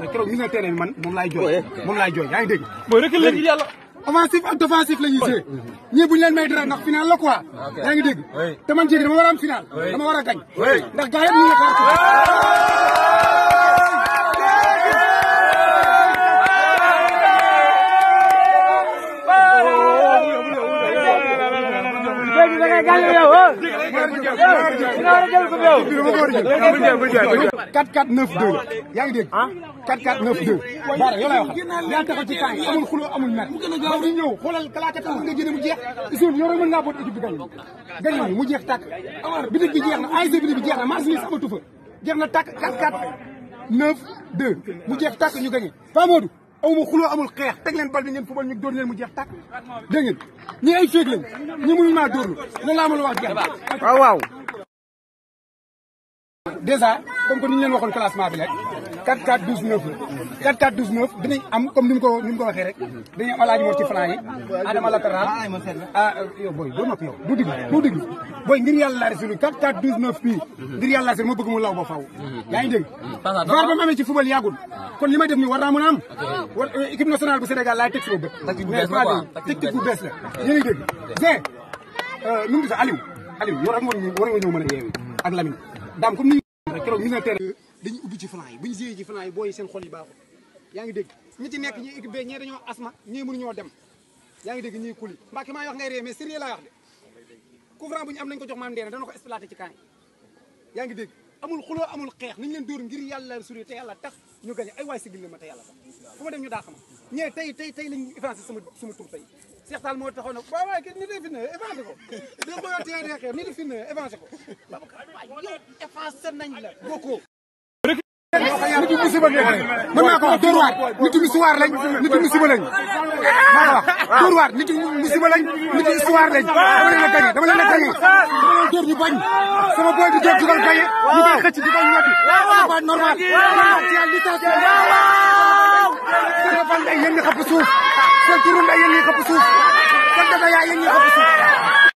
rek keroog ñu ne terrain bi man moom laay jooy moom laay jooy yaa ngi dégg mooy rek léegi yàlla. offensif ak défensif la ñuy joué ñii bu ñu leen may dara ndax final la quoi yaa ngi dégg te man jéegi dama war a am final dama war a gañ ndax gars yëpp ñu ngi xaar quatre quatre neuf deux yaa ngi dégg quatre quatre neuf deux baara yow lay wax yaa taxaw ci temps yi amul xuloo amul mer ndax ñu ñëw xoolal kalaate tax nga génne mu jeex isun yow rek mën ngaa boot équipe bi gañ gañ nañu mu jeex tàkk bitig bi jeex na ASC bitig bi jeex na marché ni amatu fa jeex na tàkk quatre quatre neuf deux mu jeex tàkk ñu gañe Pa Modou amuma xuloo amul xeex teg leen bal bi ngeen fubal ñu dóor leen mu jeex tàkk dégg ngeen ñi ay féeg lañ ñi mënuñu maa dóorlu loolu laa mën a wax jeex waaw waaw. déjà comme que ni ñu leen waxoon classement bi rek 4 4 12 9 la 4 4 12 9 dinañ am comme ni mu ko ni mu ko waxee rek dañuy am alaaji mor ci flanc yi adama latéral ah yow booy doo noppi yow du diglu du diglu booy ngir yàlla la resulu 4 4 12 9 bii ngir yàlla la ma bëgg mu law ba faw yaa ngi dégg var ba mu amee ci football yàggul kon li may def nii war naa mën a am war équipe nationale bu Sénégal laay teg sama bët mais tactique bu bees la yéen a ngi dégg Zé nu mu tudd Aliou Aliou yow rek war nga ñëw mën a yeewi ak Lamine daam comme ni keroog ñu ne terrain dañuy ubbi ci flanc yi bu ñu jiyee ci flanc yi booy seen xol yi baaxul yaa ngi dégg ñi ci nekk ñi équipe B ñee dañoo asma ñii mënuñoo dem yaa ngi dégg ñii kuli mbàkke maa wax ngay ree mais sérieux laa wax de coup franc bu ñu am nañ ko jox maam ndeena dana ko exploité ci camp yi yaa ngi dégg amul xuloo amul xeex nañ leen dóor ngir yàlla suri te yàlla tax ñu gañe ay waay sigil la ma te yàlla tax fu ma dem ñu daa xama ñee tey tey tey lañ effacé sama sama tur tey Cheikh Tall moo taxaw nag waaw waaye kii nit yi fi ne effacé ko dé ko yoo tee dee xeex nit yi fi ne effacé ko yow effacé nañ la bokkoo nit yi musiba ngeen mën naa ko wax Dóor waar nit yi musiwaar lañ nit yi musiba lañ maa ko wax Dóor waar nit yi musiba lañ nit yi histoire lañ dama leen a gañe dama leen a gañe dama leen dóor ñu bañ sama boy di jóg dugal gañe ñu koy xëcc di koy ñoddi c'est pas normal ci yàlla licence seen fan day yéen ñi xëpp suuf seen turu nday yéen ñi xëpp suuf seen daga yaa yéen ñi xëpp suuf